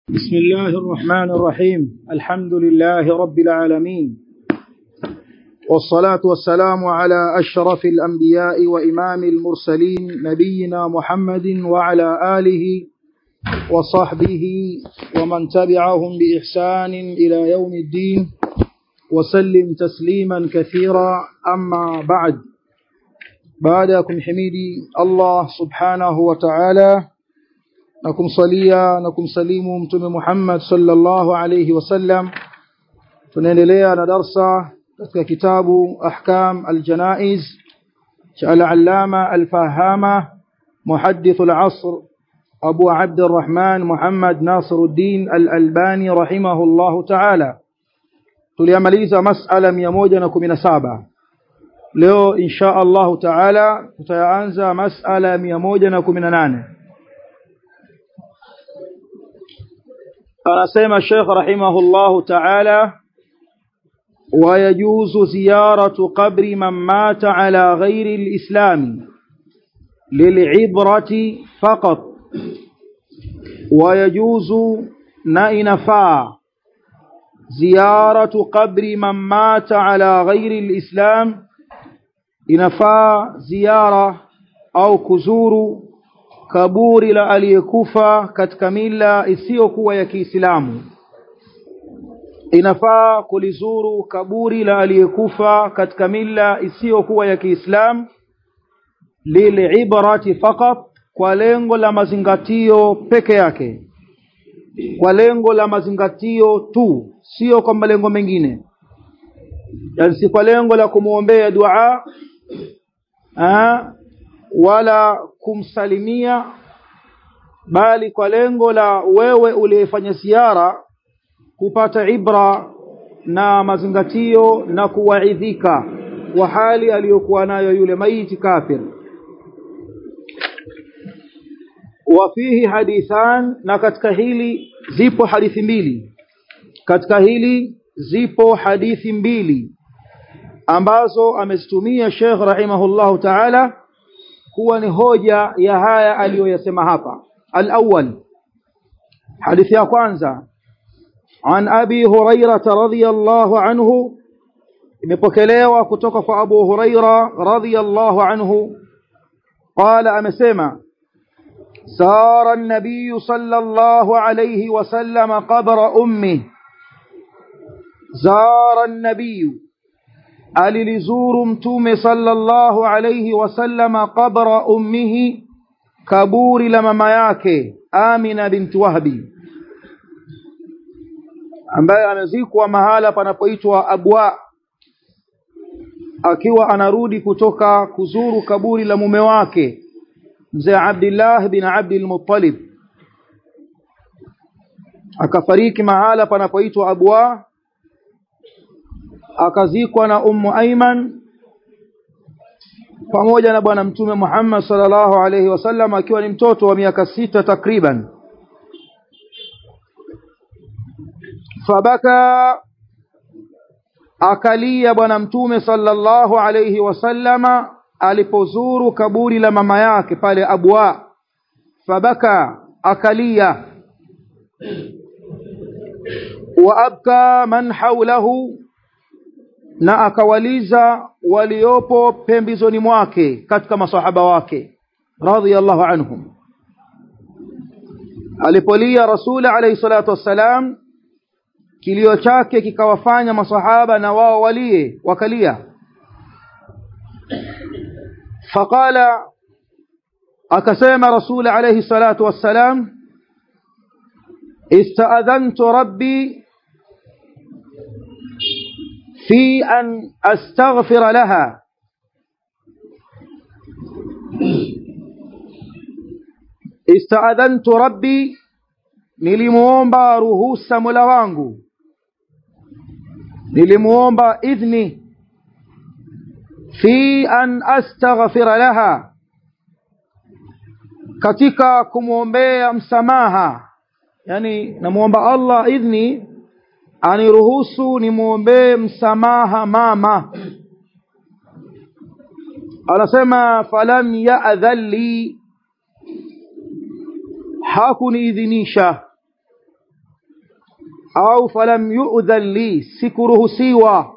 بسم الله الرحمن الرحيم الحمد لله رب العالمين والصلاة والسلام على أشرف الأنبياء وإمام المرسلين نبينا محمد وعلى آله وصحبه ومن تبعهم بإحسان إلى يوم الدين وسلم تسليما كثيرا أما بعد بعدكم حميدي الله سبحانه وتعالى na kumsalia na kumsalimu mtume Muhammad sallallahu alayhi wasallam tunaendelea na darsa katika kitabu ahkam aljanaiz cha al-allama al-fahama muhaddith al-asr abu abd الرحمن محمد ناصر الدين الألباني رحمه الله تعالى tuliamaliza masala 117 leo insha Allah taala tutaanza masala 118 anasema Sheikh rahimahullahu ta'ala ويجوز زيارة قبر من مات على غير الإسلام للعبرة فقط ويجوز نئنفا زيارة قبر من مات على غير الإسلام إنفا زيارة أو كزور kaburi la aliyekufa katika mila isiyokuwa ya Kiislamu inafaa kulizuru kaburi la aliyekufa katika mila isiyokuwa ya Kiislamu lilibrati faqat kwa lengo la mazingatio peke yake kwa lengo la mazingatio tu sio kwa malengo mengine yani si kwa lengo la kumwombea dua ah wala kumsalimia bali kwa lengo la wewe uliyefanya ziara kupata ibra na mazingatio na kuwaidhika wa hali aliyokuwa nayo yule maiti kafir wafihi hadithan na katika hili zipo hadithi mbili katika hili zipo hadithi mbili ambazo amezitumia Sheikh rahimahullahu ta'ala kuwa ni hoja ya haya aliyoyasema hapa al-awwal hadithi ya kwanza an abi hurairah radhiyallahu anhu imepokelewa kutoka kwa abu huraira radhiyallahu anhu qala amesema سار النبي صلى الله عليه وسلم قبر أمه زار النبي alilizuru mtume sallallahu alayhi wasallama qabra ummihi kaburi la mama yake Amina binti Wahbi ambaye amezikwa mahala panapoitwa Abwa akiwa anarudi kutoka kuzuru kaburi la mume wake mzee Abdullah bin Abdul Muttalib akafariki mahala panapoitwa Abwa akazikwa na ummu Aiman pamoja na bwana mtume Muhammad sallallahu alaihi wasallam akiwa ni mtoto wa miaka sita takriban fabaka akalia bwana mtume sallallahu alaihi wasallama alipozuru kaburi la mama yake pale Abwa fabaka akalia wa abka man haulahu na akawaliza waliopo pembezoni mwake katika masahaba wake radhiyallahu anhum alipolia rasuli alayhi salatu wassalam kilio chake kikawafanya masahaba na wao walie wakalia faqala akasema rasuli alayhi salatu wassalam ista'adhantu rabbi في أن أستغفر لها استأذنت ربي nilimuomba ruhusa Mola wangu nilimuomba idhni fi an astaghfira laha katika kumwombea msamaha yani namuomba Allah idhni aniruhusu nimwombee msamaha mama anasema falam ya'dhan li hakuniidhinisha au falam yu'dhan li sikuruhusiwa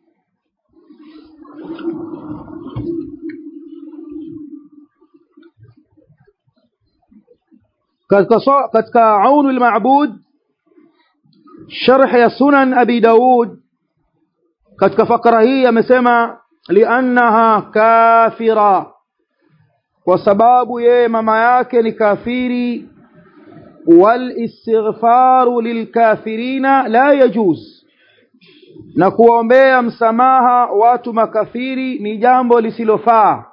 katika katika aunu al-ma'bud sharh ya sunan abi daud katika fakra hii amesema liannaha kafira kwa sababu yeye mama yake ni kafiri walistighfaru lilkafirina la yajuz na kuombea msamaha watu makafiri ni jambo lisilofaa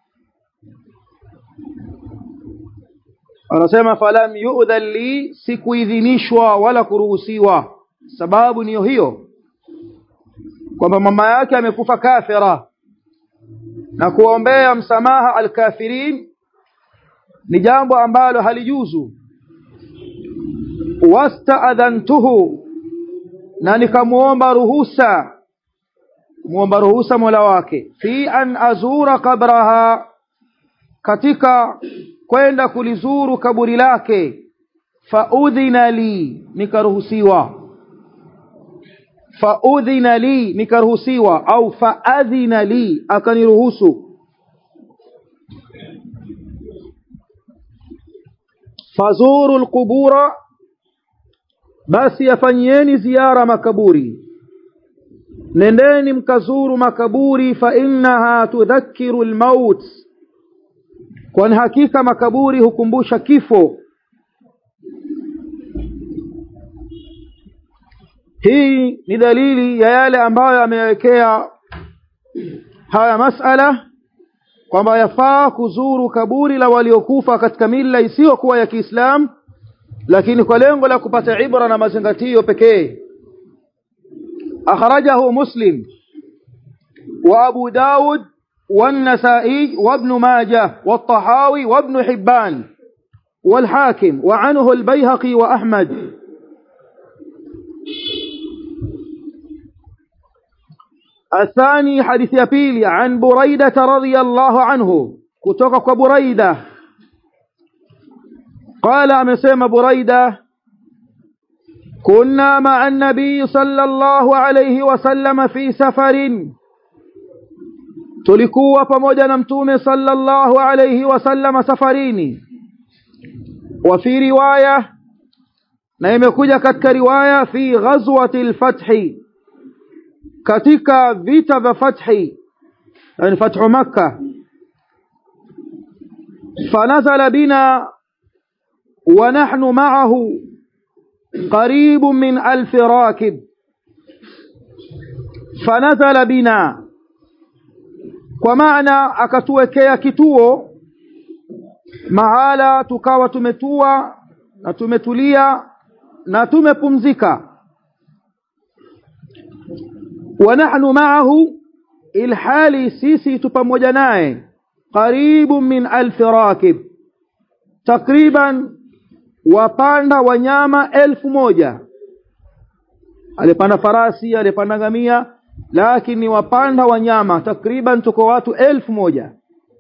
anasema falam yu'dhan li sikuidhinishwa wala kuruhusiwa sababu niyo hiyo kwamba mama yake amekufa kafira na kuombea msamaha alkafirin ni jambo ambalo halijuzu wastaadhantuhu na nikamuomba ruhusa muomba ruhusa mola wake fi an azura qabraha katika kwenda kulizuru kaburi lake faudhina li nikaruhusiwa faudhina li nikaruhusiwa au faadhina li akaniruhusu fazuru alqubura basi yafanyieni ziara makaburi nendeni mkazuru makaburi fa innaha tudhakiru almaut kwani hakika makaburi hukumbusha kifo hii ni dalili ya yale ambayo amewekea haya masala kwamba yafaa kuzuru kaburi la waliokufa katika mila isiyokuwa ya Kiislamu lakini kwa lengo la kupata ibra na mazingatio pekee akhrajahu muslim wa abu daud والنسائي وابن ماجه والطحاوي وابن حبان والحاكم وعنه البيهقي وأحمد الثاني حديث يبيلي عن بريدة رضي الله عنه كتوك بريدة قال أمسيم بريدة كنا مع النبي صلى الله عليه وسلم في سفر tulikuwa pamoja na mtume sallallahu alayhi wasallam safarini wa fi riwaya na imekuja katika riwaya fi ghazwati al-fathi katika vita vya fathi yani fathu makkah fanazala bina wa nahnu ma'ahu قريب من ألف راكب فنزل بنا kwa maana akatuwekea kituo mahala tukawa tumetua na tumetulia na tumepumzika wa nahnu ma'ahu ilhali sisi tu pamoja naye karibu min alfi rakib takriban wapanda wanyama elfu moja alipanda farasi alipanda ngamia lakini wapanda wanyama takriban tuko watu elfu moja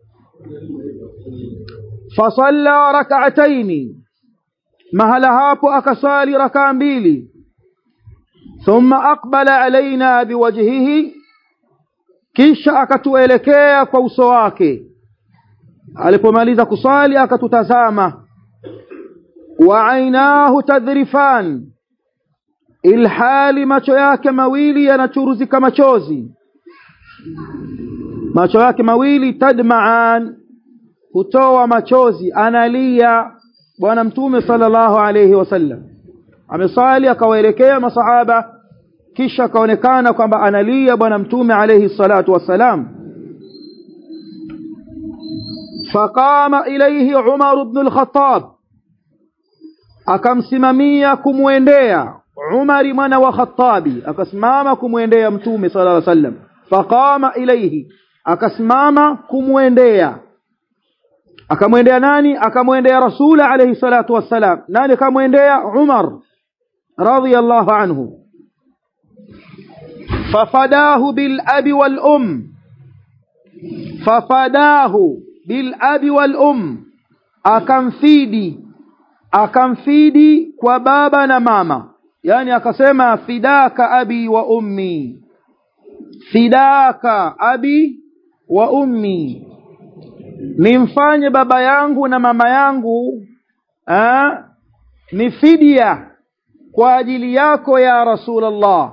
fasalla rak'ataini mahala hapo akasali rakaa mbili thumma aqbala alaina biwajhihi kisha akatuelekea kwa uso wake alipomaliza kusali akatutazama wa ainahu tadhrifan ilhali macho yake mawili yanachuruzika machozi macho yake mawili tadmaan hutoa machozi analia bwana mtume sallallahu alayhi wasallam amesali akawaelekea masahaba kisha akaonekana kwamba analia bwana mtume alayhi salatu wassalam faqama ilayhi Umar ibn al-Khattab akamsimamia kumwendea Umar mwana wa Khattabi akasimama kumwendea mtume sallallahu alayhi wasallam faqama ilayhi akasimama kumwendea akamwendea nani akamwendea rasul alayhi salatu wassalam nani akamwendea Umar radiyallahu anhu fafadahu bil abi wal um fafadahu bil abi wal um akamfidi akamfidi kwa baba na mama yani akasema fidaka abi wa ummi fidaka abi wa ummi nimfanye baba yangu na mama yangu ha? ni fidia kwa ajili yako ya rasulallah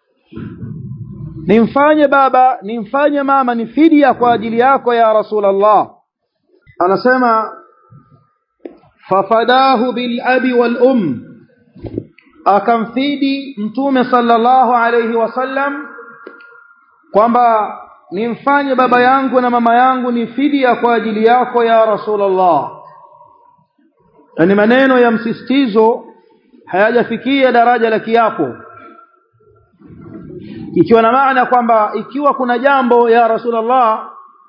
nimfanye baba nimfanye mama ni fidia kwa ajili yako ya rasulallah anasema fafadahu bilabi walum akamfidi mtume sallallahu alayhi wasallam kwamba nimfanye baba yangu na mama yangu ni fidia kwa ajili yako ya rasulallah na ni maneno ya msisitizo hayajafikia daraja la kiapo ikiwa na maana kwamba ikiwa kuna jambo ya rasulallah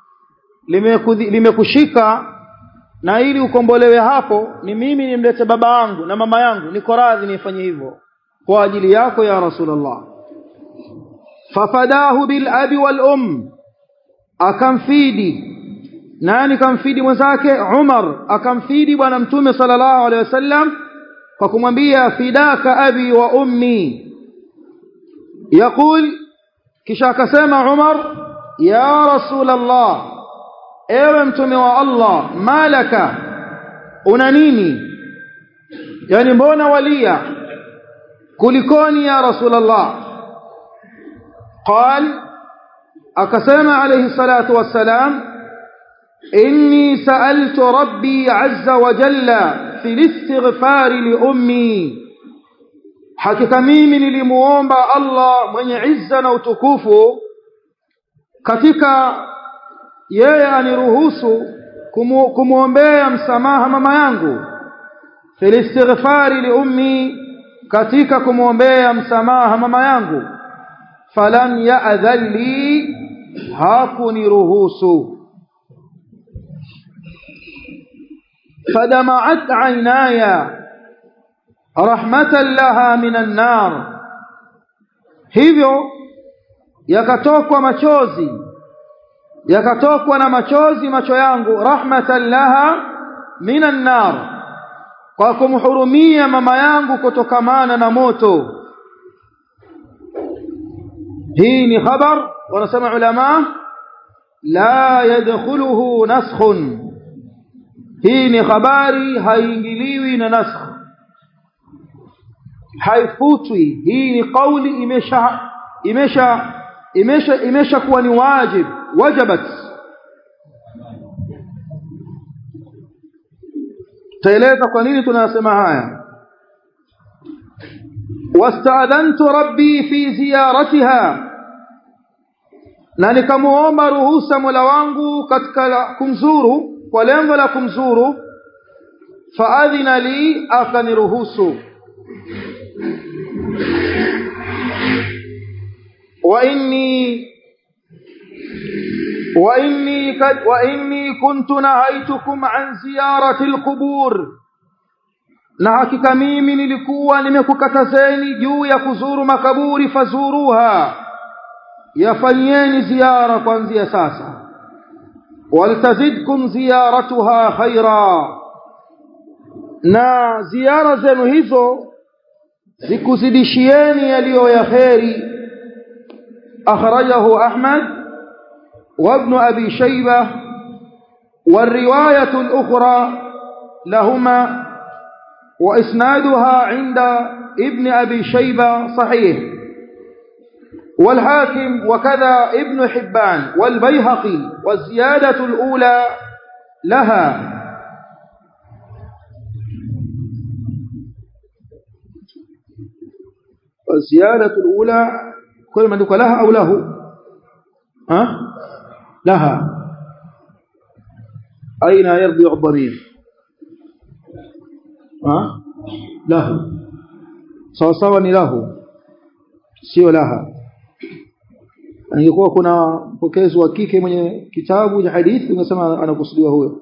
limekushika na ili ukombolewe hapo ni mimi nimlete baba yangu na mama yangu niko radhi nifanye hivyo kwa ajili yako ya rasulallah fafadahu bilabi walum akamfidi nani kamfidi mwenzake umar akamfidi bwana mtume sallallahu alaihi wasallam kwa kumwambia fidaka abi wa ummi yaqul kisha akasema umar ya rasulallah ewe mtume wa allah malaka una nini yani mbona walia kulikoni ya rasulallah قال أقسم عليه الصلاة والسلام إني سألت ربي عز وجل في الاستغفار لأمي hakika mimi nilimuomba Allah mwenye izza na utukufu katika yeye aniruhusu kumu, kumwombea msamaha mama yangu fil istighfari li ummi katika kumwombea msamaha mama yangu falam ya'dhan li hakuniruhusu fadama'at 'aynaya rahmatan laha minan nar hivyo yakatokwa machozi yakatokwa na machozi macho yangu rahmatan laha minan nar kwa kumhurumia mama yangu kutokamana na moto hii ni khabar wanasema ulama la yadkhuluhu naskhun hii ni habari haiingiliwi na nasakh haifutwi hii ni kauli imesha imesha imesha imesha kuwa ni wajib wajabat taeleza kwa nini tunasema haya wasta'adhantu rabbi fi ziyaratiha na nikamuomba ruhusa Mola wangu katika kumzuru kwa lengo la kumzuru faadhina li akaniruhusu وإني وإني قد وإني كنت نهيتكم عن زيارة القبور na hakika mimi nilikuwa nimekukatazeni juu ya kuzuru makaburi fazuruha yafanyeni ziara kuanzia sasa waltazidkum ziyaratuha khaira na ziara zenu hizo zikuzidishieni yaliyo ya kheri أخرجه أحمد وابن أبي شيبة والرواية الأخرى لهما وإسنادها عند ابن أبي شيبة صحيح والحاكم وكذا ابن حبان والبيهقي والزيادة الأولى لها والزيادة الأولى كل ما ذكر لها أو له ها لها أين يرضي الضمير ها له sawa sawa ni lahu sio laha angekuwa kuna mpokezi wa kike mwenye kitabu cha hadithi ungesema anakusudiwa huyo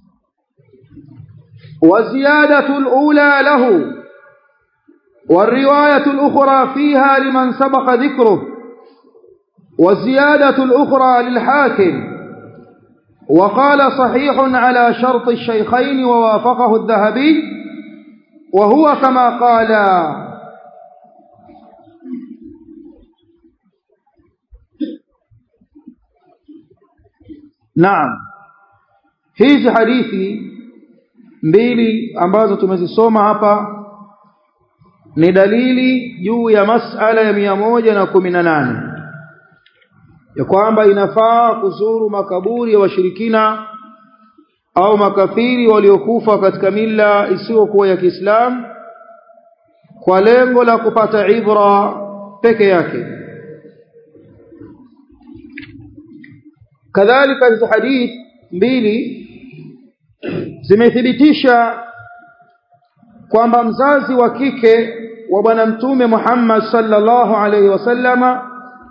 wa ziyadatu alula lahu والرواية الأخرى فيها لمن سبق ذكره والزيادة الأخرى للحاكم وقال صحيح على شرط الشيخين ووافقه الذهبي وهو كما قال naam hizi hadithi mbili ambazo tumezisoma hapa ni dalili juu ya masala ya mia moja na kumi na nane ya kwamba inafaa kuzuru makaburi ya washirikina au makafiri waliokufa katika mila isiyokuwa ya Kiislamu kwa lengo la kupata ibra peke yake kadhalika hizo hadith mbili zimethibitisha kwamba mzazi wa kike wa bwana mtume Muhammad sallallahu alaihi wasallama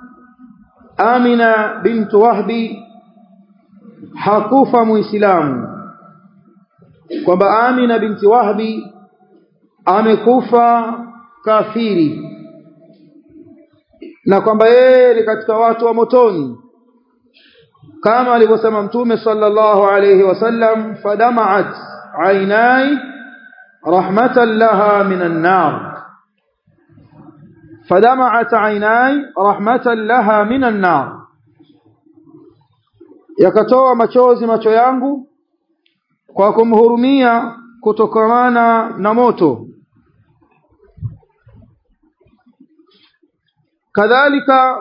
Amina bintu Wahbi hakufa muislamu kwamba Amina binti Wahbi amekufa kafiri na kwamba yeye ni katika watu wa motoni kama alivyosema mtume sallallahu alayhi wasallam fadama'at aynai rahmatan laha minan nar fadama'at aynai rahmatan laha minan nar yakatoa machozi macho yangu kwa kumhurumia kutokamana na moto kadhalika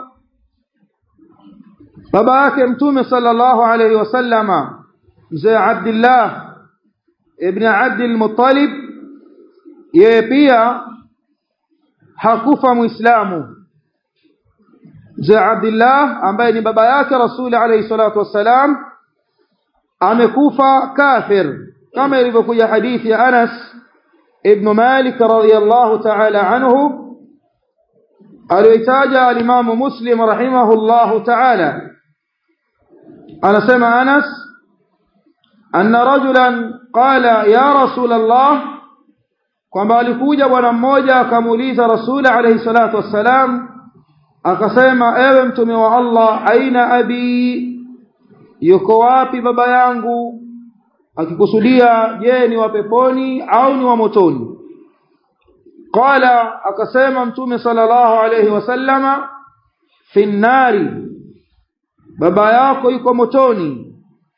baba yake mtume sallallahu alayhi wasallama mzee Abdullah ibn Abdul Muttalib yeye pia hakufa muislamu mzee Abdullah ambaye ni baba yake Rasuli alayhi salatu wassalam amekufa kafir kama ilivyokuja hadithi ya Anas ibn Malik radhiyallahu ta'ala anhu aliyoitaja alimamu Muslim rahimahullahu ta'ala anasema Anas anna rajulan qala ya rasul Allah kwamba alikuja bwana mmoja akamuuliza Rasul alayhi salatu wassalam akasema ewe mtume wa Allah aina abi yuko wapi baba yangu akikusudia je ni wa peponi au ni wa motoni qala akasema mtume sallallahu alayhi wasallama fi nnari baba yako yuko motoni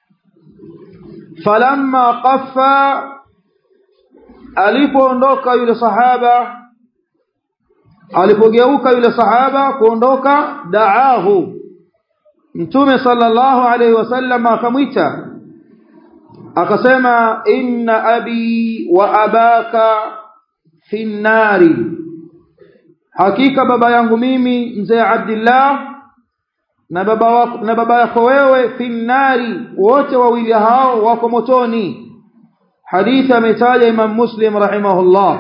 falamma qaffa alipoondoka yule sahaba alipogeuka yule sahaba kuondoka daahu mtume sallallahu alayhi wasallam akamwita akasema inna abi wa abaka fi nnari hakika baba yangu mimi mzee Abdullah na baba wako na baba yako wewe fi nnari wote wawili hao wako motoni hadithi ametaja Imam Muslim rahimahullah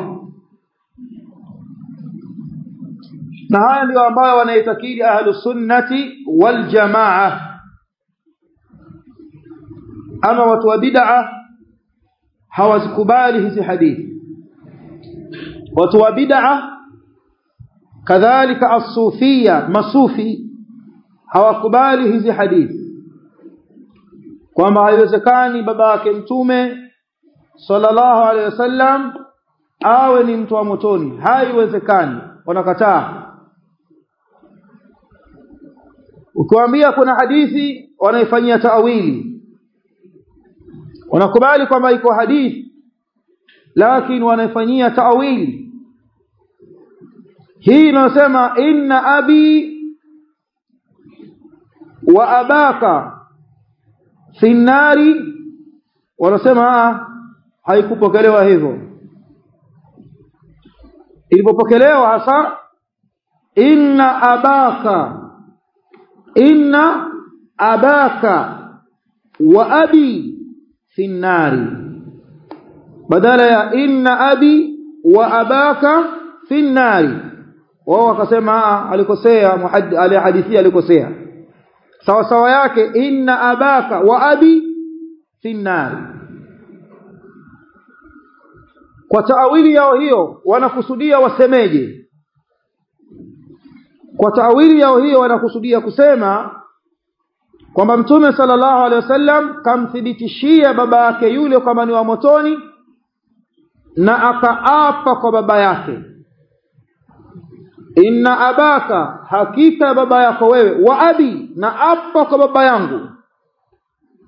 na haya ndio ambayo wanaitakidi ahlu sunnati wal jamaa ama watu wa bid'a hawazikubali hizi hadithi watu wa bid'a kadhalika as-sufia masufi hawakubali hizi hadithi kwamba haiwezekani baba yake mtume sallallahu alaihi wasallam awe ni mtu wa motoni haiwezekani wanakataa ukiwaambia kuna hadithi wanaifanyia taawili wanakubali kwamba iko hadithi lakini wanaifanyia taawili hii inasema inna abi wa abaka fi nnari wanasema haikupokelewa hivyo ilipopokelewa hasa inna abaka inna abaka wa abi fi nnari badala ya inna abi wa abaka fi nnari wao wakasema alikosea alihadithia alikosea sawa sawa yake inna abaka wa abi fi nnari kwa taawili yao hiyo wanakusudia wasemeje kwa taawili yao hiyo wanakusudia kusema kwamba mtume sallallahu alaihi wasallam kamthibitishia baba yake yule kwamba ni wa motoni na akaapa kwa baba yake inna abaka hakika baba yako wewe wa abi na apa kwa baba yangu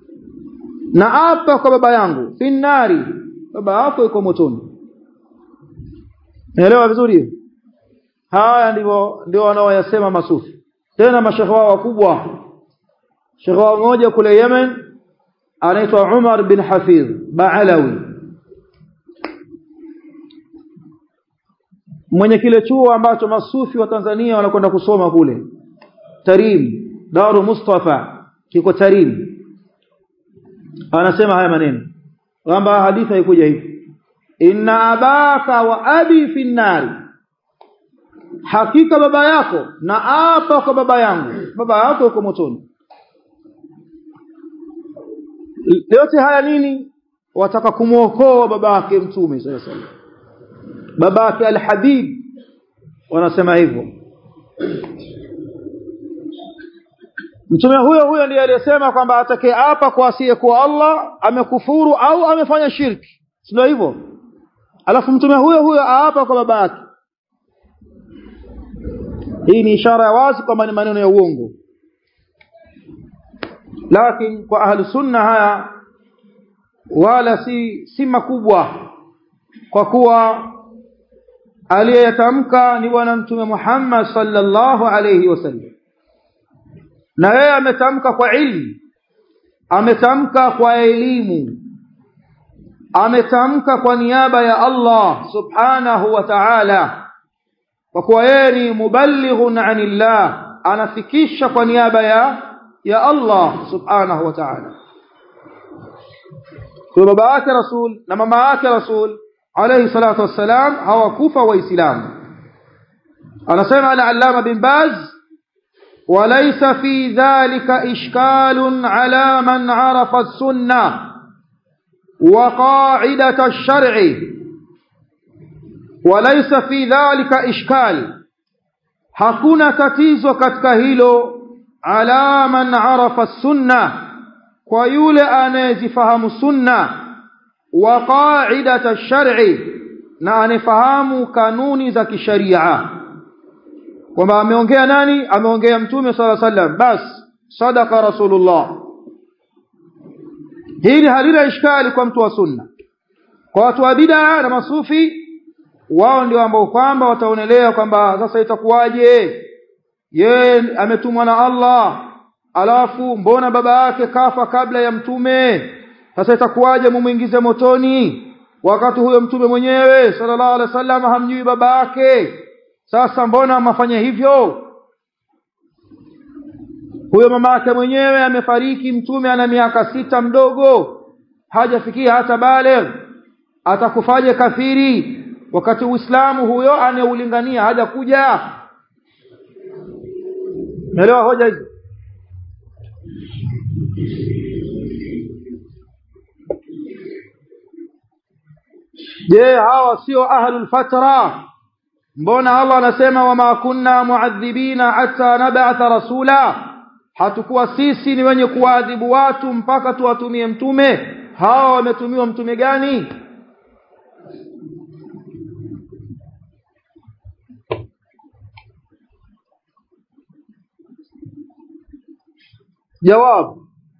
na apa kwa baba yangu finnari baba yako yuko motoni naelewa vizuri haya ndivyo ndio wanaoyasema masufi tena mashekhe wao wakubwa shekhe wao mmoja kule Yemen anaitwa Umar bin Hafidh Baalawi mwenye kile chuo ambacho masufi wa Tanzania wanakwenda kusoma kule Tarim Daru Mustafa kiko Tarim anasema haya maneno kwamba hadithi haikuja hivi inna abaka wa abi fi nnari hakika baba yako na apa kwa baba yangu baba yako yuko motoni yote haya nini wataka kumwokoa baba yake mtume sallallahu alaihi wasallam baba yake alhabib wanasema hivyo mtume huyo huyo ndiye aliyesema kwamba atakaye apa kwa asiyekuwa Allah amekufuru au amefanya shirki sio hivyo alafu mtume huyo huyo aapa kwa baba yake hii ni ishara ya wazi kwamba ni maneno ya uongo lakini kwa ahlu sunna haya wala si si makubwa kwa kuwa aliyeyatamka ni bwana mtume Muhammad sallallahu alayhi wasallam na yeye ametamka kwa ilmu ametamka kwa elimu ametamka kwa niaba ya Allah subhanahu wa ta'ala kwa kuwa yeye ni muballighun anillah anafikisha kwa niaba ya ya Allah subhanahu wa ta'ala kwa baba yake rasul na mama yake rasul alayhi salatu wassalam hawakufa waislamu anasema al-allama bin baz وليس في ذلك إشكال على من عرف السنة وقاعدة الشرع وليس في ذلك إشكال hakuna tatizo katika hilo ala man arafa sunna kwa yule anayezifahamu sunna wa qaidata shar'i na anayefahamu kanuni za kisharia kwamba ameongea nani ameongea mtume sala sallam bas sadaqa rasulullah hili halina ishkali kwa mtu wa sunna kwa watu wa bid'a na masufi wao ndio ambao kwamba wataonelea kwamba sasa itakuwaje ye ametumwa na Allah alafu mbona baba yake kafa kabla ya mtume sasa itakuwaje mumuingize motoni wakati huyo mtume mwenyewe sallallahu alaihi wasallam hamjui baba yake sasa mbona mafanya hivyo huyo mama yake mwenyewe amefariki mtume ana miaka sita mdogo hajafikia hata baligh atakufaje kafiri wakati uislamu huyo anayeulingania hajakuja Umeelewa hoja hizi Je hawa sio ahlul fatra mbona Allah anasema wama kunna muadhibina hatta nab'atha rasula hatukuwa sisi ni wenye kuadhibu watu mpaka tuwatumie mtume hawa wametumiwa mtume gani جواب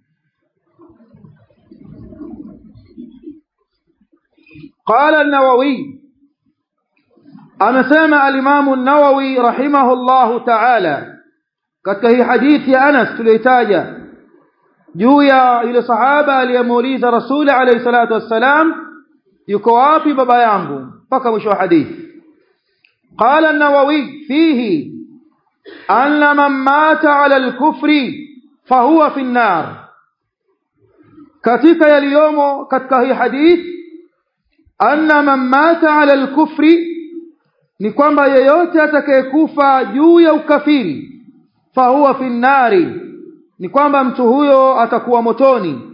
قال النووي amesema alimamu nawawi rahimahullahu taala katika hii hadithi ya Anas tuliyotaja juu ya yule sahaba aliyemuuliza rasuli alayhi salatu wassalam yuko wapi baba yangu mpaka mwisho wa hadithi قال النووي فيه أن من مات على الكفر فهو في النار katika yaliyomo katika hii hadith anna man mata ala al-kufri ni kwamba yeyote atakayekufa juu ya ukafiri fahuwa fi nnari ni kwamba mtu huyo atakuwa motoni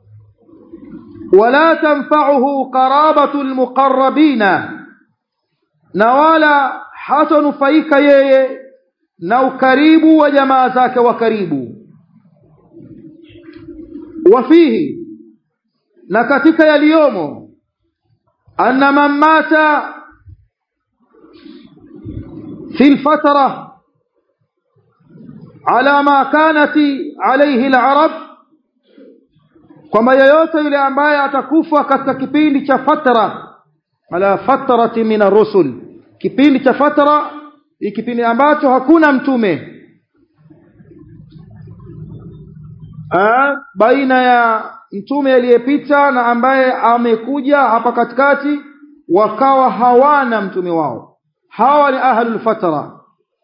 wala tanfa'uhu qarabatu almuqarrabina na wala hatanufaika yeye na ukaribu wa jamaa zake wa karibu wafihi na katika yaliyomo anna man mata في الفترة على ما كانت عليه العرب kwamba yeyote yule ambaye atakufa katika kipindi cha fatra ala fatrati min ar-rusul kipindi cha fatra ni kipindi ambacho hakuna mtume Aa, baina ya mtume aliyepita na ambaye amekuja hapa katikati wakawa hawana mtume wao hawa ni ahlul fatra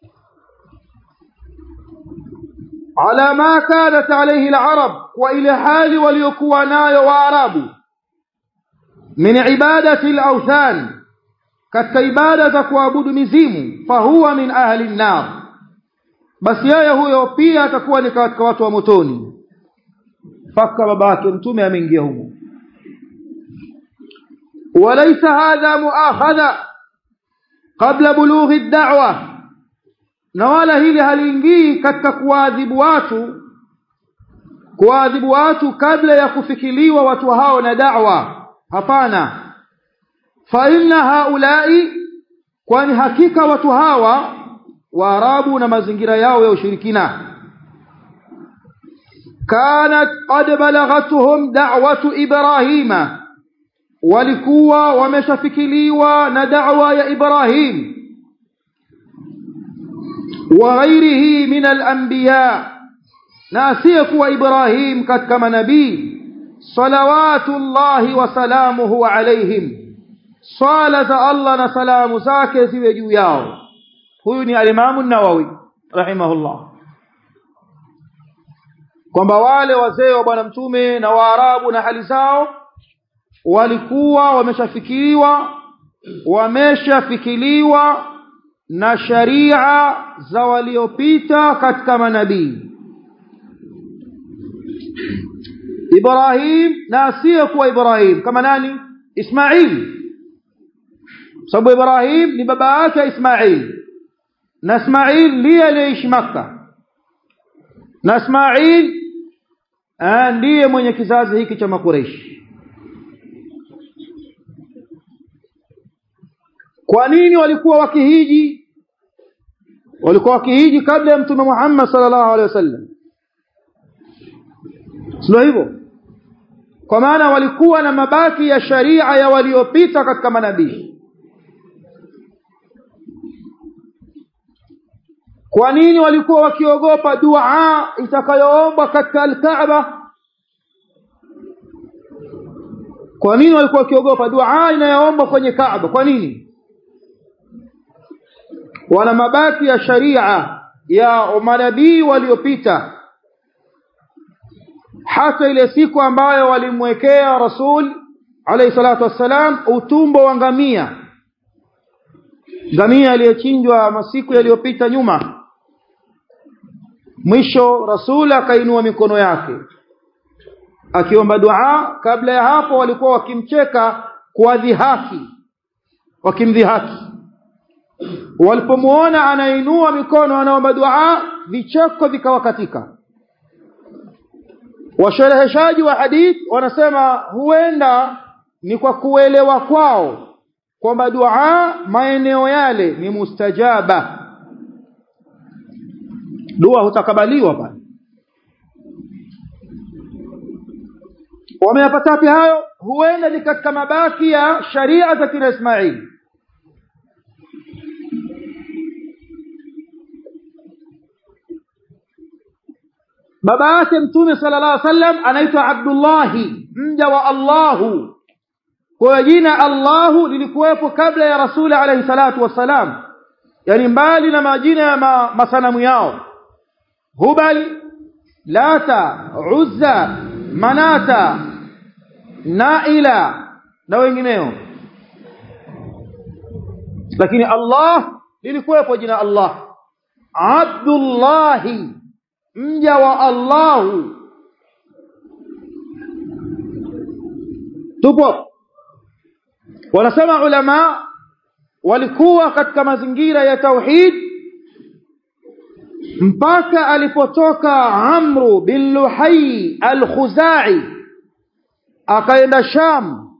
ala ma kanat alayhi al-arab wa ila hali waliokuwa nayo waarabu min ibadati al-awthan katika ibada za kuabudu mizimu fahuwa min ahli an-nar basi yeye huyo pia atakuwa ni katika watu wa motoni mpaka babake mtume ameingia humo walaysa hadha muakhadha qabla bulughi ad-da'wa na wala hili haliingii katika kuadhibu watu kuadhibu watu kabla ya kufikiliwa watu hao na da'wa hapana fa inna haulai kwani hakika watu hawa waarabu na mazingira yao ya ushirikina kanat qad balagatuhum da'watu ibrahima walikuwa wameshafikiliwa na da'wa ya ibrahim wa ghairihi min al-anbiya na asiyekuwa ibrahim katika manabii salawatullahi wa salamuhu alaihim swala za Allah na salamu zake ziwe juu yao huyu ni alimamu nawawi rahimahullah kwamba wale wazee wa bwana mtume na waarabu na hali zao walikuwa wameshafikiriwa wameshafikiliwa na sharia za waliopita katika manabii Ibrahim na asiyekuwa Ibrahim kama nani Ismail sababu Ibrahim ni baba yake Ismail na Ismail ndiye aliyeishi Makka na Ismail ndiye mwenye kizazi hiki cha Makureishi kwa nini walikuwa wakihiji walikuwa wakihiji kabla ya mtume Muhammad sallallahu alaihi wasallam sio hivyo kwa maana walikuwa na mabaki ya sharia ya waliopita katika manabii kwa nini walikuwa wakiogopa dua itakayoombwa katika al-Kaaba kwa nini walikuwa wakiogopa dua inayoombwa kwenye Kaaba kwa nini wana mabaki ya sharia ya manabii waliopita hata ile siku ambayo walimwekea rasul alayhi salatu wassalam utumbo wa ngamia ngamia aliyechinjwa masiku yaliyopita nyuma mwisho rasul akainua mikono yake akiomba dua kabla ya hapo walikuwa wakimcheka kwa dhihaki wakimdhihaki walipomuona anainua mikono anaomba dua vicheko vikawakatika washereheshaji wa hadith wanasema huenda ni kwa kuelewa kwao kwamba dua maeneo yale ni mustajaba dua hutakabaliwa pale wameyapata wapi hayo huenda ni katika mabaki ya sharia za kina Ismail baba yake mtume sallallahu alaihi wasallam anaitwa Abdullahi mja wa Allahu kwa jina Allahu lilikuwepo kabla ya rasuli alayhi salatu wassalam yani mbali na majina ya ma, masanamu yao Hubal Lata Uzza Manata Naila na wengineo lakini Allah lilikuwepo jina Allah Abdullahi mja wa Allahu tupo wanasema ulama walikuwa katika mazingira ya tauhid mpaka alipotoka Amru bin Luhai al-Khuzai akaenda Sham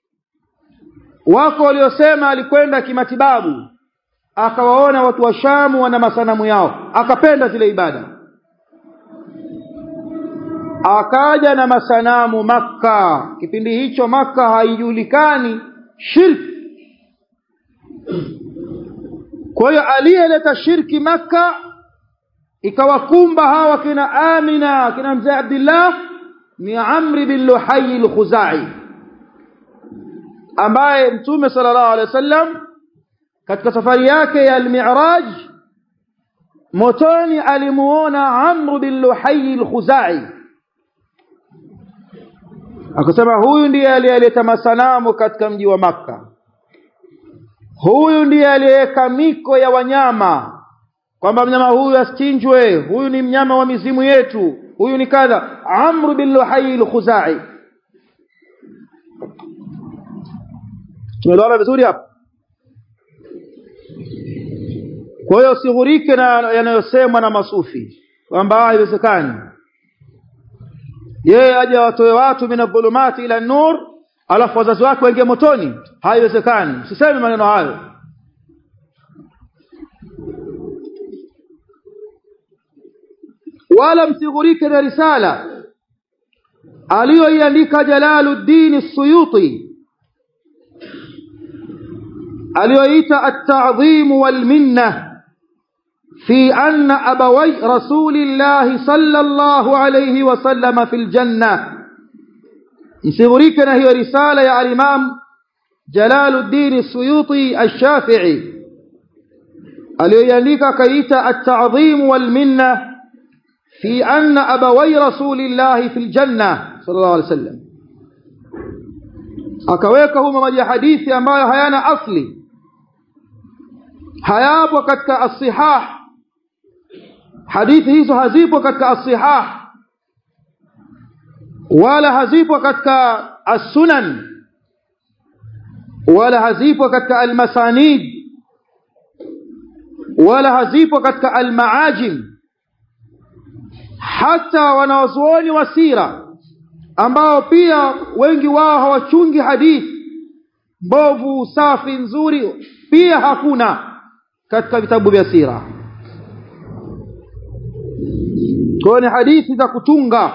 wako waliosema alikwenda kimatibabu akawaona watu wa Shamu wana masanamu yao akapenda zile ibada akaja na masanamu Makka kipindi hicho Makka haijulikani shirki kwa hiyo aliyeleta shirki Makka ikawakumba hawa kina Amina kina mzee Abdullah ni Amri bin Luhay al-Khuzai ambaye Mtume sallallahu alaihi wasallam katika safari yake ya al-Mi'raj motoni alimuona Amr bin Luhay al-Khuzai akasema huyu ndiye aliyeleta masanamu katika mji wa Makka huyu ndiye aliyeweka miko ya wanyama kwamba mnyama huyu asichinjwe huyu ni mnyama wa mizimu yetu huyu ni kadha Amr bin Luhay al-Khuzai tumeelewana vizuri hapa kwa hiyo usighurike na yanayosemwa na masufi kwamba haiwezekani yeye aje watoe watu min adh-dhulumati ila nur alafu wazazi wake waingie motoni haiwezekani usiseme maneno hayo wala msighurike na risala aliyoiandika Jalaluddin As-Suyuti aliyoita at-ta'dhim wal minna في أن أبوي رسول الله صلى الله عليه وسلم في الجنة يسيغريكنا هي رسالة يا الإمام جلال الدين السيوطي الشافعي اليليك كيت التعظيم والمنة في أن أبوي رسول الله في الجنة صلى الله عليه وسلم akaweka maji hadithi ambayo hayana asli hayapo katika as-sihah hadithi hizo hazipo katika as-sihah wala hazipo katika as-sunan wala hazipo katika al-masanid wala hazipo katika al-maajim hata wanawazuoni wa sira ambao pia wengi wao hawachungi hadithi mbovu safi nzuri pia hakuna katika vitabu vya sira kwa ni hadithi za kutunga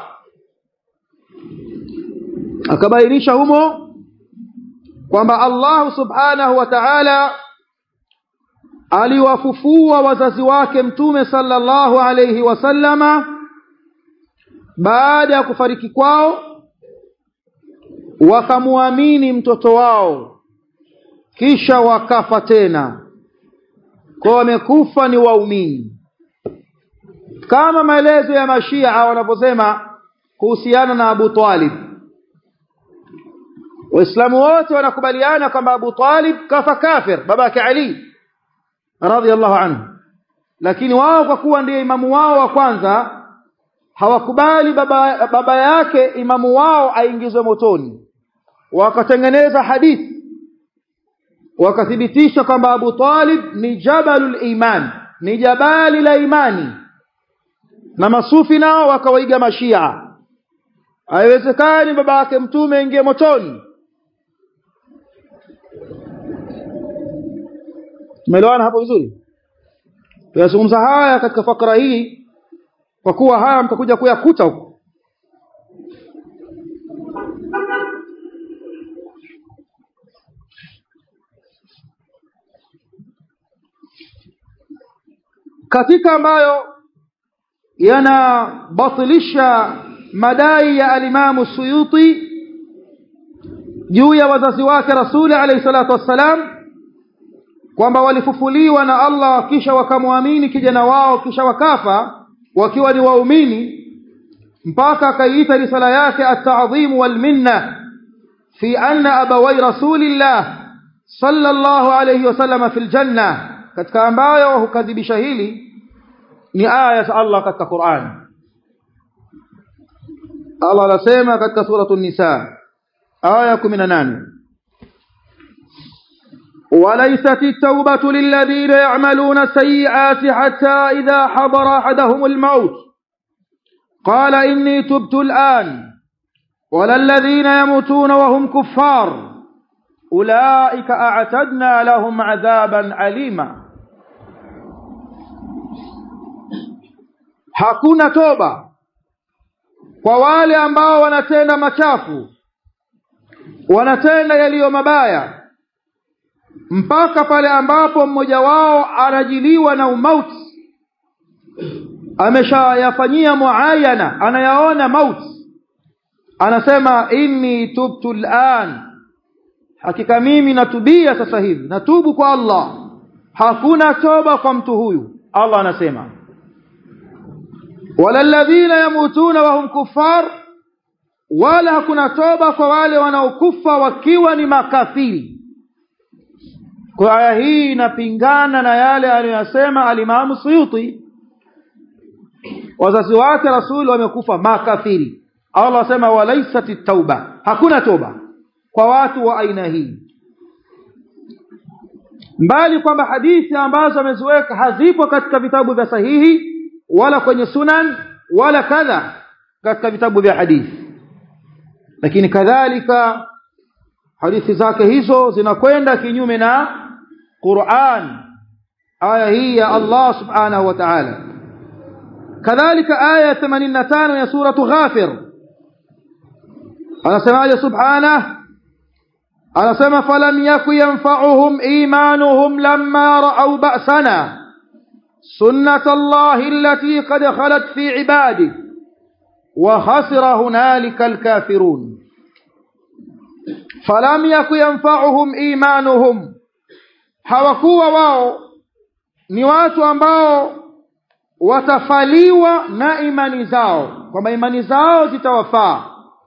akabainisha humo kwamba Allah subhanahu wa ta'ala aliwafufua wazazi wake mtume sallallahu alayhi wasallama baada ya kufariki kwao wakamuamini mtoto wao kisha wakafa tena kwa wamekufa ni waumini kama maelezo ya mashia wanavyosema kuhusiana na Abu Talib waislamu wote wanakubaliana kwamba Abu Talib kafa kafir babake Ali radhiallahu anhu lakini wao kwa kuwa ndiye imamu wao wa kwanza hawakubali baba, baba yake imamu wao aingizwe motoni wakatengeneza hadithi wakathibitisha kwamba Abu Talib ni jabalul iman ni jabali la imani na masufi nao wakawaiga mashia haiwezekani baba yake mtume ingie motoni tumeelewana hapo vizuri tuyazungumza haya katika fakra hii kwa kuwa haya mtakuja kuyakuta huko katika ambayo yanabatilisha madai ya alimamu Suyuti juu ya wazazi wake Rasuli alayhi salatu wassalam kwamba walifufuliwa na Allah kisha wakamwamini kijana wao kisha wakafa wakiwa ni waumini mpaka akaiita risala yake at-ta'dhim wal minna fi anna abawai rasulillah sallallahu alayhi wasallam fil janna katika ambayo hukadhibisha hili ni aya za Allah katika Qur'an Allah anasema katika suratul nisa aya 18 وليست التوبة للذين يعملون السيئات حتى إذا حضر أحدهم الموت قال إني تبت الآن ولا الذين يموتون وهم كفار أولئك أعتدنا لهم عذابا أليما hakuna toba kwa wale ambao wanatenda machafu wanatenda yaliyo mabaya mpaka pale ambapo mmoja wao anajiliwa na umauti ameshayafanyia muayana anayaona mauti anasema inni tubtu al'an hakika mimi natubia sasa hivi natubu kwa Allah hakuna toba kwa mtu huyu Allah anasema wala alladhina yamutuna wa hum kuffar wala hakuna toba kwa wale wanaokufa wakiwa ni makafiri kwa aya hii inapingana na yale aliyosema alimamu Suyuti wazazi wake rasuli wamekufa makafiri Allah asema walaisat tauba hakuna toba kwa watu wa aina hii mbali kwamba hadithi ambazo ameziweka hazipo katika vitabu vya sahihi wala kwenye sunan wala kadha katika vitabu vya hadithi lakini kadhalika hadithi zake hizo zinakwenda kinyume na Qur'an aya hii ya Allah subhanahu wa ta'ala kadhalika aya 85 ya suratu ghafir anasemaje subhanahu anasema falam yaku yanfa'uhum imanuhum lamma ra'aw ba'sana sunnat Allah allati qad khalat fi ibadi wa khasira hunalika alkafirun falam yaku yanfa'uhum imanuhum hawakuwa wao ni watu ambao watafaliwa na imani zao kwamba imani zao zitawafaa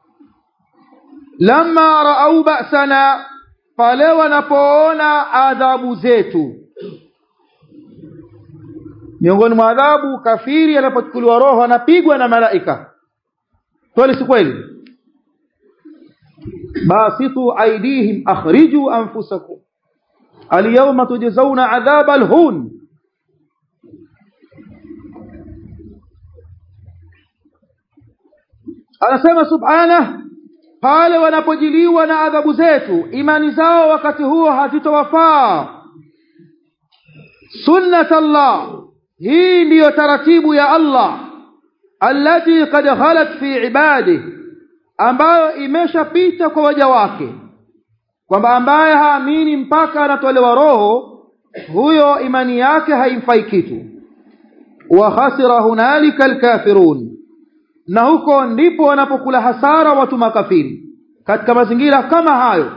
lamma raau ba'sana pale wanapoona adhabu zetu miongoni mwa adhabu kafiri anapochukuliwa roho anapigwa na malaika kweli si kweli basitu aidihim akhriju anfusakum alyawma tujzauna adhaba alhun anasema subhanahu pale wanapojiliwa na adhabu zetu imani zao wakati huo hazitowafaa sunnat Allah hii ndiyo taratibu ya Allah allati qad khalat fi ibadihi ambayo imeshapita kwa waja wake kwamba ambaye haamini mpaka anatolewa roho huyo imani yake haimfai kitu wa khasira hunalika alkafirun na huko ndipo wanapokula hasara watu makafiri katika mazingira kama hayo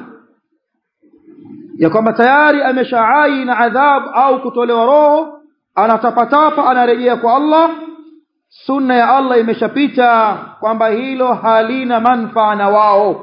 ya kwamba tayari ameshaai na adhabu au kutolewa roho anatapatapa anarejea kwa Allah sunna ya Allah imeshapita kwamba hilo halina manfaa na wao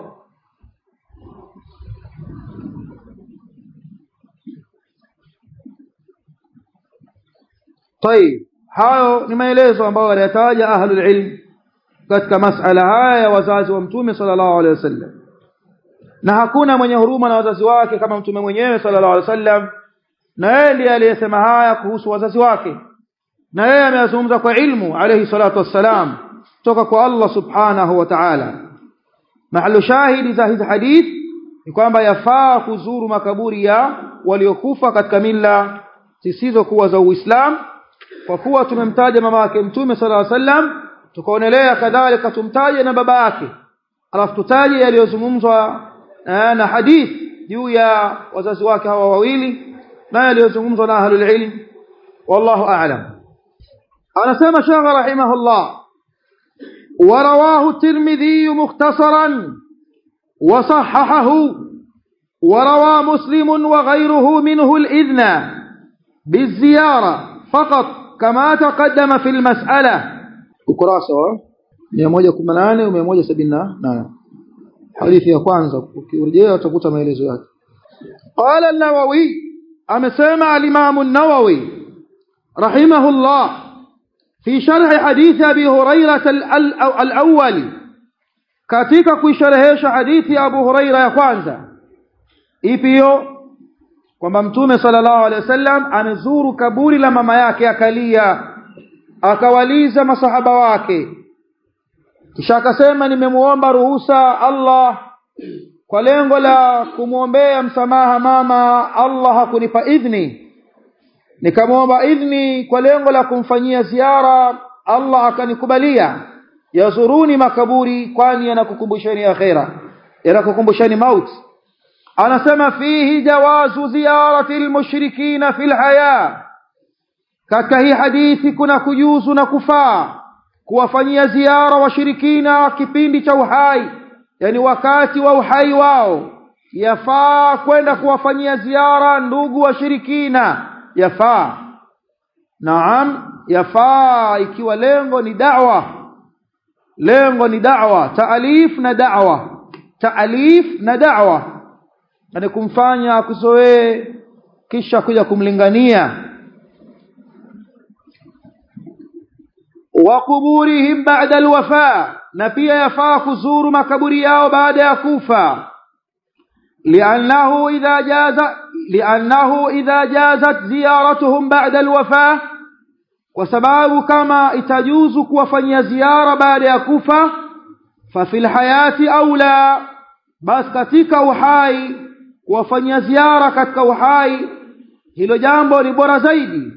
طيب hayo ni maelezo ambayo waliyataja ahlul ilm katika masala haya ya wazazi wa mtume sallallahu alaihi wasallam na hakuna mwenye huruma na wazazi wake kama mtume mwenyewe sallallahu alaihi wasallam na yeye ndiye aliyesema haya kuhusu wazazi wake na yeye ameyazungumza kwa ilmu alayhi salatu wassalam toka kwa Allah subhanahu wa ta'ala mahalu shahidi za hizi hadith ni kwamba yafaa kuzuru makaburi ya waliokufa katika mila zisizokuwa za Uislamu kwa kuwa tumemtaja mama yake mtume sallallahu alaihi wasallam tukaonelea kadhalika tumtaje na baba yake alafu tutaje yaliyozungumzwa na hadith juu ya wazazi wake hawa wawili na yaliyozungumzwa na ahlul ilm wallahu a'lam anasema shagha rahimahullah ورواه الترمذي مختصرا وصححه وروى مسلم وغيره منه الإذن بالزيارة فقط كما تقدم في المسألة ukurasa wa 118 و 178 hadithi ya kwanza ukirejea utakuta maelezo yake qala an-nawawi amesema al-imam an-nawawi rahimahullah fi sharh hadith abi hurairah al-awwal katika kuisharehesha hadithi ya abu hurairah ya kwanza ipi hiyo kwamba mtume sallallahu alaihi wasallam amezuru kaburi la mama yake akalia akawaliza masahaba wake kisha akasema nimemuomba ruhusa Allah kwa lengo la kumwombea msamaha mama Allah hakunipa idhni nikamwomba idhni kwa lengo la kumfanyia ziara Allah akanikubalia yazuruni makaburi kwani yanakukumbusheni akhera yanakukumbusheni mauti anasema fihi jawazu ziyarati almushrikina fil haya katika hii hadithi kuna kujuzu na kufaa kuwafanyia ziara washirikina kipindi cha uhai yani wakati wa uhai wao yafaa kwenda kuwafanyia ziara ndugu washirikina yafaa naam yafaa ikiwa lengo ni da'wa lengo ni da'wa taalif na da'wa taalif na da'wa yani kumfanya akuzoee kisha kuja kumlingania wa kuburihim ba'da alwafa na pia yafaa kuzuru makaburi yao baada ya kufa li'annahu idha jaza li'annahu idha jazat ziyaratuhum ba'da alwafa kwa sababu kama itajuzu kuwafanyia ziara baada ya kufa fa fil hayati aula basi katika uhai kuwafanyia ziara katika uhai hilo jambo ni bora zaidi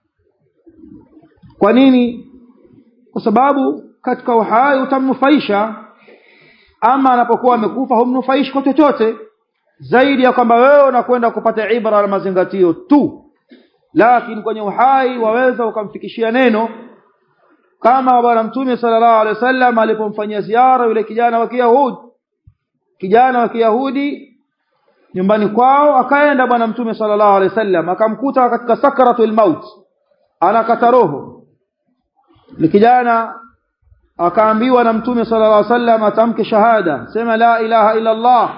kwa nini kwa sababu katika uhai utamnufaisha ama anapokuwa amekufa humnufaishi kwa chochote zaidi ya kwamba wewe unakwenda kupata ibra na mazingatio tu lakini kwenye uhai waweza ukamfikishia neno kama bwana mtume sallallahu alaihi wasallam alipomfanyia ziara yule kijana wa Kiyahudi kijana wa Kiyahudi nyumbani kwao akaenda bwana mtume sallallahu alaihi wasallam akamkuta katika sakratul maut anakata roho ni kijana akaambiwa na mtume sallallahu alaihi wasallam atamke shahada sema la ilaha illa Allah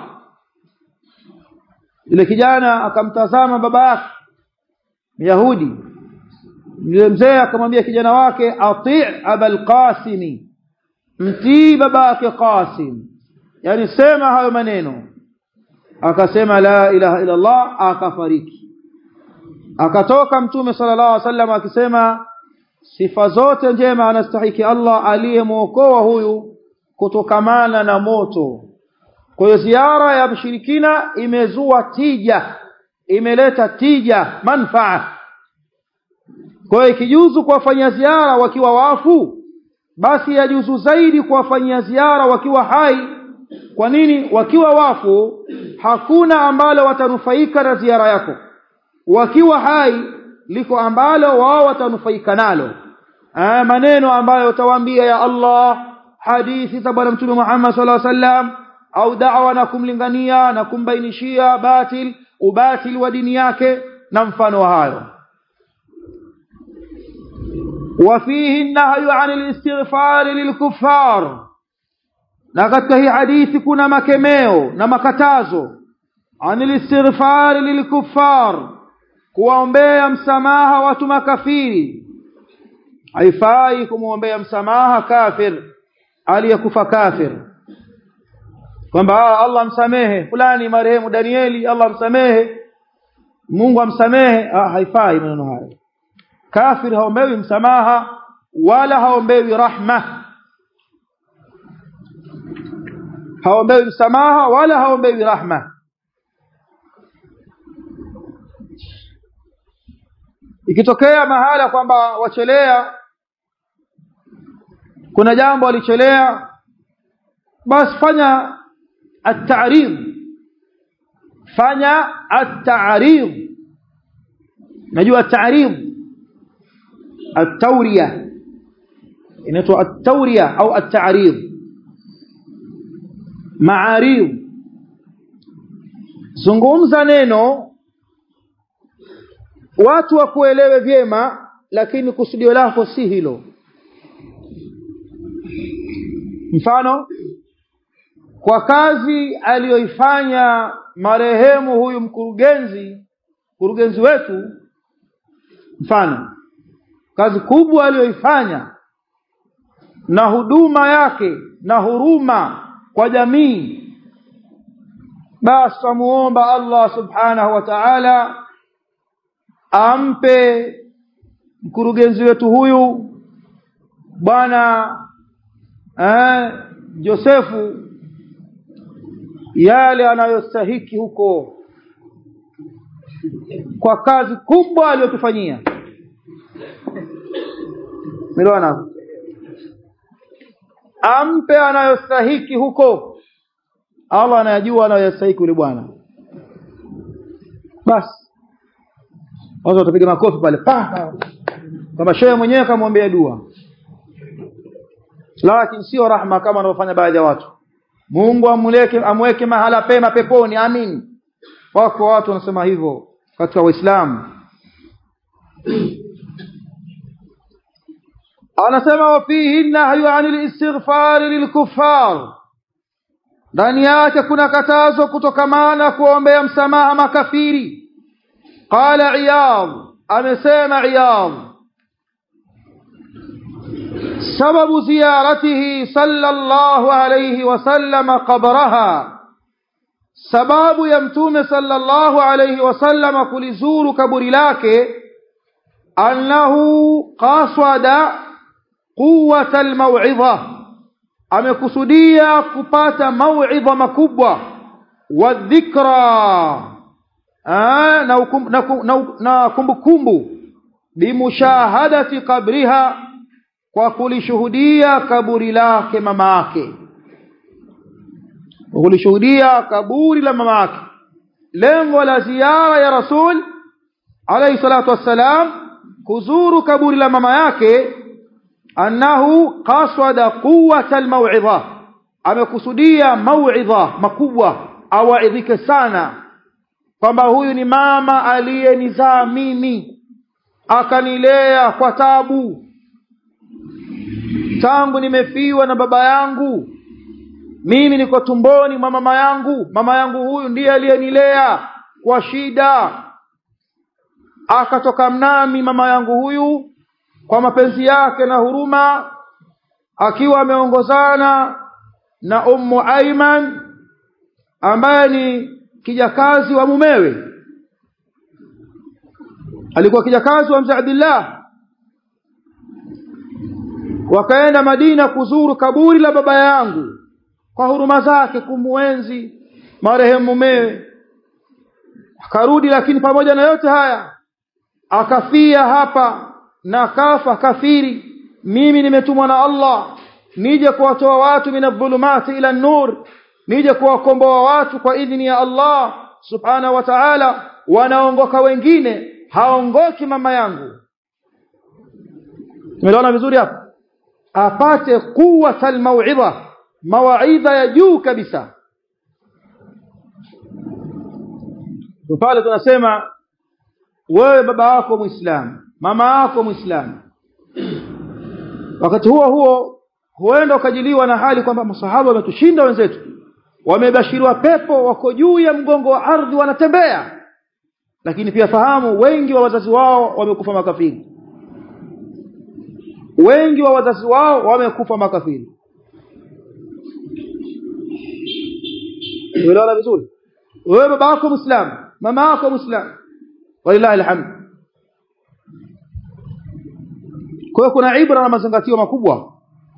yule kijana akamtazama baba yake Yahudi yule mzee akamwambia kijana wake ati abal qasim mtii baba yake Qasim yani sema hayo maneno akasema la ilaha illa Allah akafariki akatoka mtume sallallahu alaihi wasallam akisema sifa zote njema anastahiki Allah aliyemuokoa huyu kutokamana na moto kwa hiyo ziara ya mshirikina imezua tija imeleta tija manfaa kwa hiyo ikijuzu kuwafanyia ziara wakiwa wafu basi yajuzu zaidi kuwafanyia ziara wakiwa hai kwa nini wakiwa wafu hakuna ambalo watanufaika na ziara yako wakiwa hai liko ambalo wao watanufaika nalo Aa, maneno ambayo utawaambia ya Allah hadithi za bwana mtume Muhammad sallallahu alaihi wasallam au da'wa na kumlingania na kumbainishia batil ubatil wa dini yake na mfano wa hayo وفيه النهي عن الاستغفار للكفار na katika hii hadithi kuna makemeo na makatazo anil istighfar lilkuffar kuwaombea msamaha watu makafiri haifai kumwombea msamaha kafir aliyekufa kafir kwamba Allah msamehe fulani marehemu Danieli Allah msamehe Mungu amsamehe ah, haifai maneno hayo kafir haombewi msamaha wala haombewi rahma haombewi msamaha wala haombewi rahma ikitokea mahala kwamba wachelea kuna jambo walichelea basi fanya at-ta'rid fanya at-ta'rid najua at-ta'rid at-tawriya inaitwa at-tawriya au at-ta'rid ma'arid zungumza neno watu wakuelewe vyema lakini kusudio lako si hilo mfano kwa kazi aliyoifanya marehemu huyu mkurugenzi mkurugenzi wetu mfano kazi kubwa aliyoifanya na huduma yake na huruma kwa jamii basi tumuomba Allah subhanahu wa ta'ala ampe mkurugenzi wetu huyu bwana eh, Josefu yale anayostahiki huko kwa kazi kubwa aliyotufanyia Miliona ampe anayostahiki huko Allah anayajua anayostahiki yule bwana basi watu watapiga makofi pale pa kama shehe mwenyewe kamwombea dua lakini sio rahma kama wanavyofanya baadhi ya watu Mungu amuleke amweke mahala pema peponi amin wako watu wanasema hivyo katika Uislamu anasema wafihi nahyu anil istighfar lilkuffar ndani yake kuna katazo kutokamana kuombea msamaha makafiri qala iyad amesema iyad sababu ziyaratihi sallallahu alayhi wasallam qabraha sababu ya mtume sallallahu alayhi wasallam kulizuru kaburi lake annahu qasada quwwata almaw'idha amekusudia kupata mauidha makubwa wa dhikra na na kumbukumbu bimushahadati qabriha kwa kulishuhudia kaburi lake mama yake kulishuhudia kaburi la mama yake lengo la ziara ya rasul alayhi salatu wassalam kuzuru kaburi la mama yake annahu qasada quwwata almaw'idha amekusudia mauidha makubwa awaidhike sana kwamba huyu ni mama aliyenizaa mimi akanilea kwa tabu tangu nimefiwa na baba yangu mimi niko tumboni mwa mama yangu mama yangu huyu ndiye aliyenilea kwa shida akatoka mnami mama yangu huyu kwa mapenzi yake na huruma akiwa ameongozana na ummu Aiman ambaye ni kijakazi wa mumewe alikuwa kijakazi wa mzee Abdullah wakaenda Madina kuzuru kaburi la baba yangu kwa huruma zake kumuenzi marehemu mumewe akarudi lakini pamoja na yote haya akafia hapa na kafa kafiri mimi nimetumwa na Allah nije kuwatoa watu minadh-dhulumati ila nur nije kuwakomboa watu kwa idhini ya Allah subhanahu wa ta'ala wanaongoka wengine haongoki mama yangu tumeona vizuri hapa apate quwwata al-mau'idha mawaidha ya juu kabisa pale tunasema wewe baba wako muislamu mama yako muislamu wakati huo huo huenda ukajiliwa na hali kwamba masahaba wametushinda wenzetu wamebashiriwa pepo wako juu ya mgongo wa ardhi wanatembea lakini pia fahamu wengi wa wazazi wao wamekufa makafiri wengi wa wazazi wao wamekufa makafiri unaelewa vizuri wewe baba yako muislamu mama yako muislamu walillahi alhamd kwa hiyo kuna ibra na mazingatio makubwa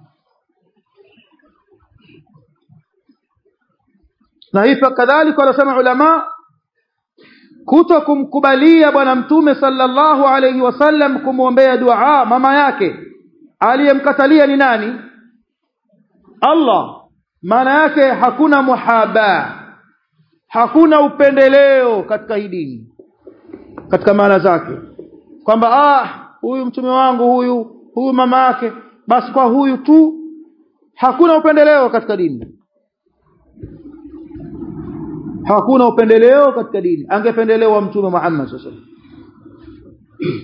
na hivyo kadhalika wanasema ulama kuto kumkubalia bwana mtume sallallahu alayhi wasallam kumwombea dua mama yake aliyemkatalia ni nani Allah maana yake hakuna muhaba hakuna upendeleo katika hii dini katika maana zake kwamba ah huyu mtume wangu huyu huyu mama yake basi kwa huyu tu hakuna upendeleo katika dini hakuna upendeleo katika dini angependelewa mtume Muhammad sallallahu alaihi wasallam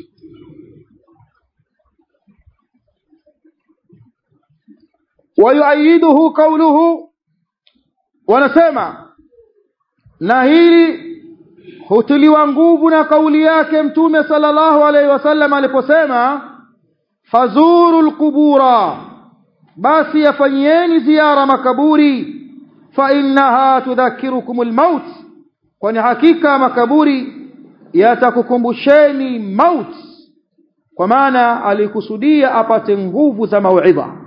ويؤيده قوله wanasema na hili hutiliwa nguvu na kauli yake mtume sallallahu alaihi wasallam aliposema fazuru alqubura basi yafanyieni ziara makaburi fa innaha tudhakirukum almaut kwani hakika makaburi yatakukumbusheni maut kwa maana alikusudia apate nguvu za mauidha